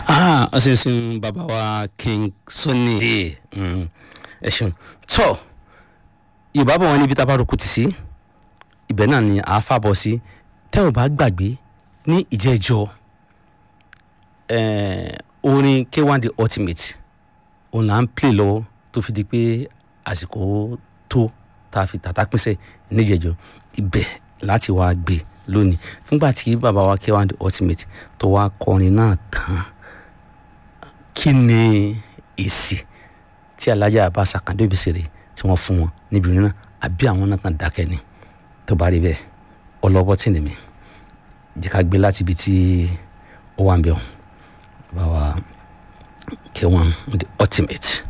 ah ọsísìn bàbá wa king sunny dé ẹ ṣeun tọ yorùbá bọ̀ wọ́n níbi tá a bá roko tì sí ibẹ̀ náà ni àá fàbọ̀ sí tẹ́ ò bá gbàgbé ní ìjẹ́jọ́ orin k1 the ultimate òun là ń play lọ́wọ́ tó fi di pé àsìkò tó tá a fi tàtà pínṣẹ́ níjẹ̀jọ́ ibẹ̀ láti wá gbé lónìí nígbà tí bàbá wa k1 the ultimate tó wá kọrin náà tán kí ni èsì tí alájà Abbas Akande Obesere tí wọ́n fún wọn níbi ìrìn náà àbí àwọn náà kàn dákẹ́ ni tó bá rí bẹ́ẹ̀ ọlọ́wọ́ tì ní mi jẹ́ ká gbé láti ibi tí ó wà ń bẹ̀ ọ́ bàbá k1 the ultimate.